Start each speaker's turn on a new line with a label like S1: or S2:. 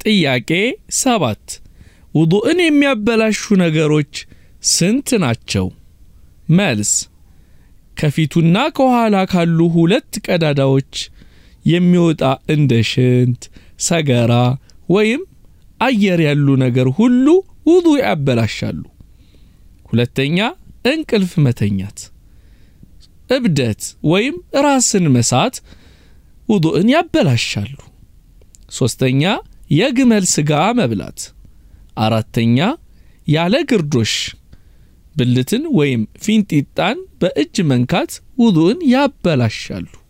S1: ጥያቄ ሰባት ውዱእን የሚያበላሹ ነገሮች ስንት ናቸው? መልስ ከፊቱና ከኋላ ካሉ ሁለት ቀዳዳዎች የሚወጣ እንደ ሽንት፣ ሰገራ ወይም አየር ያሉ ነገር ሁሉ ውዱእ ያበላሻሉ። ሁለተኛ እንቅልፍ መተኛት፣ እብደት ወይም ራስን መሳት ውዱእን ያበላሻሉ። ሶስተኛ የግመል ሥጋ መብላት። አራተኛ ያለ ግርዶሽ ብልትን ወይም ፊንጢጣን በእጅ መንካት ውዱእን ያበላሻሉ።